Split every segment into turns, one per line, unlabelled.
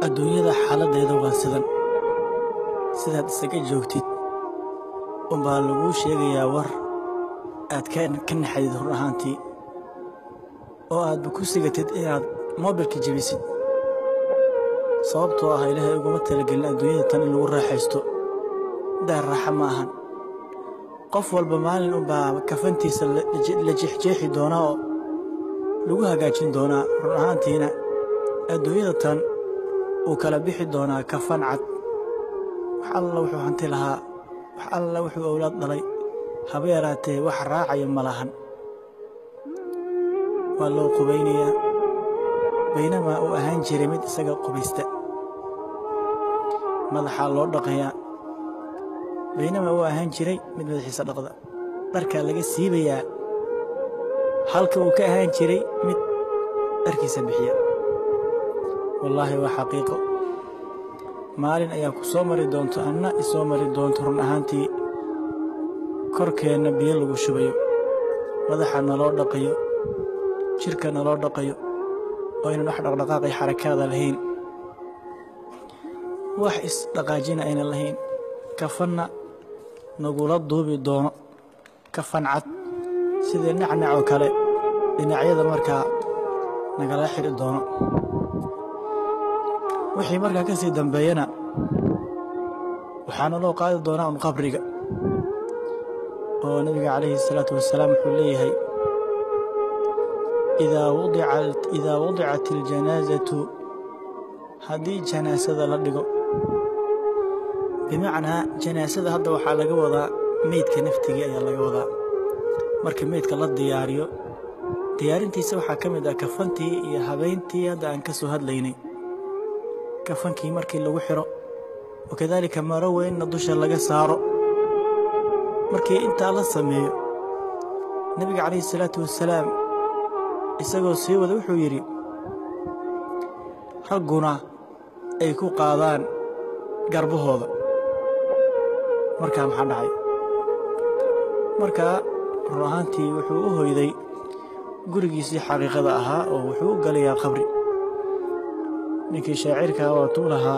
adduunyada xaaladdeeda waa sidan sidaad isaga joogtid unbaa laguu sheegayaa war aad ka naxadid run ahaantii oo aadba ku sigatid inaad moobilka jebisid sababtoo ah ilaahay uguma talagelin adduunyada tan in lagu raaxaysto daar raaxa ma ahan qof walba maalin unbaa kafantiisa la jeexjeexi doonaa oo lagu hagaajin doonaa run ahaantiina adduunyada tan uu kala bixi doonaa kafan cad wax alla wuxuu hanti lahaa wax alla wuxuu owlaad dhalay haba yaraatee wax raacaya ma lahan waa loo qubaynayaa baynamaa uu ahaan jiray mid isaga qubaysta madaxaa loo dhaqayaa baynamaa uu ahaan jiray mid madaxiisa dhaqda dharkaa laga siibayaa halka uu ka ahaan jiray mid dharkiisa bixiya wallaahi waa xaqiiqo maalin ayaa ku soo mari doonto anna isoo mari doonto run ahaantii korkeenna biyo lagu shubayo madaxa naloo dhaqayo jidhka naloo dhaqayo oo aynan wax dhaqdhaqaaqay xarakaada lahayn wax isdhaqaajina aynan lahayn kafanna nagula duubi doono kafan cad sidii nacnac oo kale dhinacyada markaa nagala xidhi doono wixii markaa ka sii dambeeyana waxaana loo qaadi doonaa un qabriga oo nebiga calayhi الsalaatu wasalaam wuxuu leeyahay idaa wadicat اljanaasatu haddii janaasada la dhigo bimacnaa janaasada hadda waxaa laga wadaa meydka naftigii ayaa laga wadaa marka meydka la diyaariyo diyaarintiisa waxaa ka mid ah kafantii iyo habayntii hadda aan ka soo hadlaynay kafankii markii lagu xiro wakadaalika maro weynna dusha laga saaro markii intaa la sameeyo nebiga calayhi salaatu wasalaam isagoo sii wada wuxuu yidhi ragguna ay ku qaadaan garbahooda markaa maxaa dhacay markaa run ahaantii wuxuu u hoyday gurigiisii xaqiiqada ahaa oo wuxuu u galayaa qabri ninkii shaacirkaa waatuu lahaa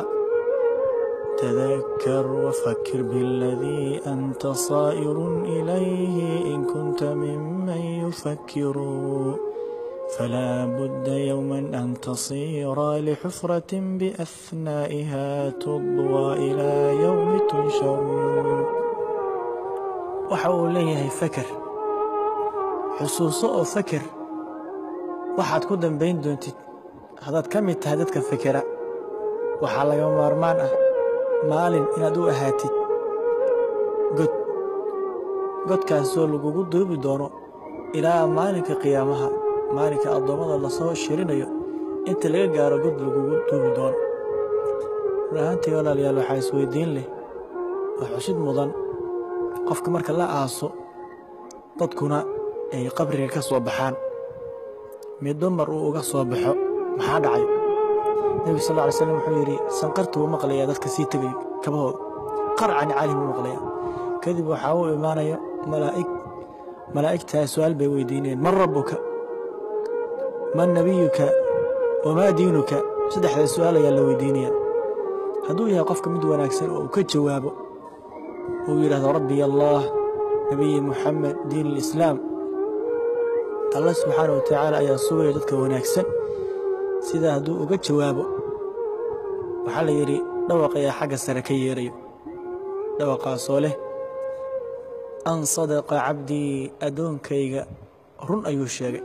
تذكر وفكر بالذي أنت صائر إليه إن كنت ممن يفكر فلا بد يوما أن تصير لحفرة بأثنائها تضوى إلى يوم تنشر وحاول ليه فكر xusuuso oo fakir waxaad ku dambayn doontid haddaad ka mid tahay dadka fikira waxaa laga maarmaan ah maalin inaad u ahaatid god godkaasoo lagugu duubi doono ilaa maalinka qiyaamaha maalinka addoommada lasoo shirinayo inta laga gaaro god lagugu duubi doono run ahaantii walaalayaal waxaa isweydiin leh waa xusid mudan qofka marka la aaso dadkuna ay qabriga ka soo baxaan midba mar uu uga soo baxo maxaa dhacay nebi sal lla alay slam wuxuu yidhi sanqartu wuu maqlayaa dadka sii tegay kabahooda qarcan caalim wuu maqlayaa kadib waxaa uu imaanaya malaa'ig malaa'igtaa su'aal bay weydiinayeen man rabbuka man nebiyuka wamaa diinuka saddexdaa su'aal ayaa la weydiinaya hadduu yahay qofka mid wanaagsan oo uu ka jawaabo uu yidhahdo rabbiy allah nebiyi muxamed diin alislaam allah subxaana wa tacaala ayaa sugaya dadka wanaagsan sidaa hadduu uga jawaabo waxaa la yidhi dhawaq ayaa xagga sare ka yeerayo dhawaqaasoo leh an sadaqa cabdii addoonkayga run ayuu sheegay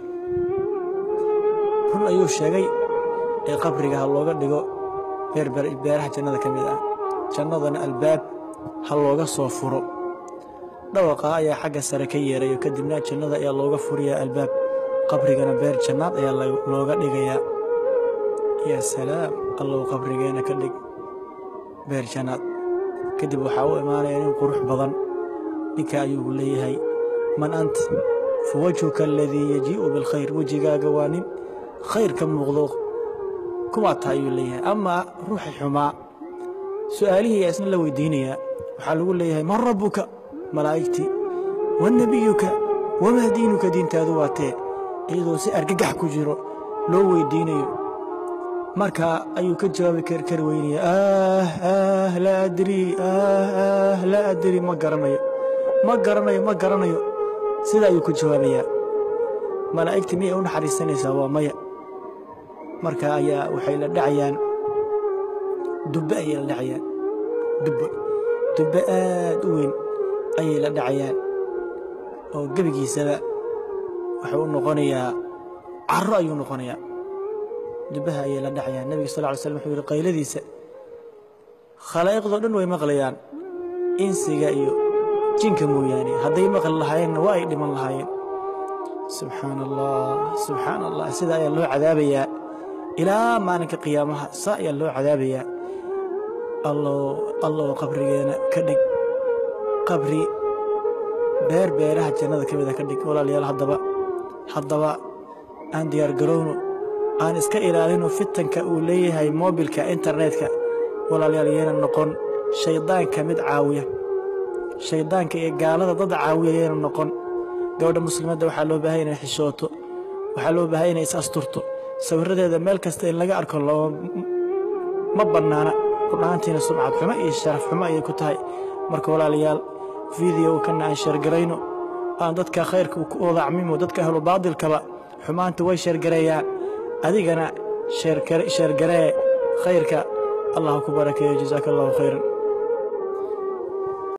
run ayuu sheegay ee qabriga ha looga dhigo beeraha jannada ka mid ah jannadana albaab ha looga soo furo dhawaqaa ayaa xagga sare ka yeerayo kadibna jannada ayaa looga furiyaa albaab qabrigana beer jannaad ayaa looga dhigayaa yaa salaam allow qabrigeenna ka dhig beer jannaad kadib waxaa u imaanaya nin qurux badan ninka ayuu leeyahay man ant fa wajhuka aladii yajii'u bilkhayr wejigaaga waa nin khayr ka muuqdo kumaa taa ayuu leeyahay amaa ruuxi xumaa su'aalihii ayaa isna la weydiinayaa waxaa lagu leeyahay man rabbuka malaa'igtii wa nebiyuka wamaa diinuka diintaadu waa tee iyadoo si argagax ku jiro loo weydiinayo markaa ayuu ka jawaabi karkari weynaya ah ah laa adri ah ah laa adri ma garanayo ma garanayo ma garanayo sida ayuu ku jawaabayaa malaa'igta miyay u naxariisanaysaa waa maya marka ayaa waxay la dhacayaan dubbe ayay la dhacayaan dubbe dubbe aad u weyn ayay la dhacayaan oo gebigiisaba wuxuu u noqonayaa caro ayuu noqonayaa dubbaha ayay la dhacayaan nebiga sal ly slm wuxuu yihi qayladiisa khalaa'iqdoo dhan way maqlayaan insiga iyo jinka mooyaane hadday maqli lahaayeenna waa ay dhiman lahaayeen subxaana allah subxaana allah sida ayaa loo cadaabayaa ilaa maalinka qiyaamaha saa ayaa loo cadaabayaa allow allow qabrigeena ka dhig qabri beer beeraha jannada ka mida ka dhig walaalayaal haddaba haddaba aan diyaar garowno aan iska ilaalino fitanka uu leeyahay moobilka internetka walaalayaal yeena noqon shayddaanka mid caawiya shayddaanka iyo gaalada dad caawiya yeena noqon gabadha muslimadda waxaa loo baahaya inay xishooto waxaa loo baahaya inay is asturto sawirradeeda meel kasta in laga arko ma bannaana rudhaantiina sumcad xumo iyo sharaf xumo ayay ku tahay marka walaalayaal fideoga kana aan sheergarayno aan dadka khayrka ku odacmimo dadka ahlu baadilkaba xumaanta way sheergareeyaan adigana sheergaree khayrka allah ku barakeeyo jasaaka allahu khayran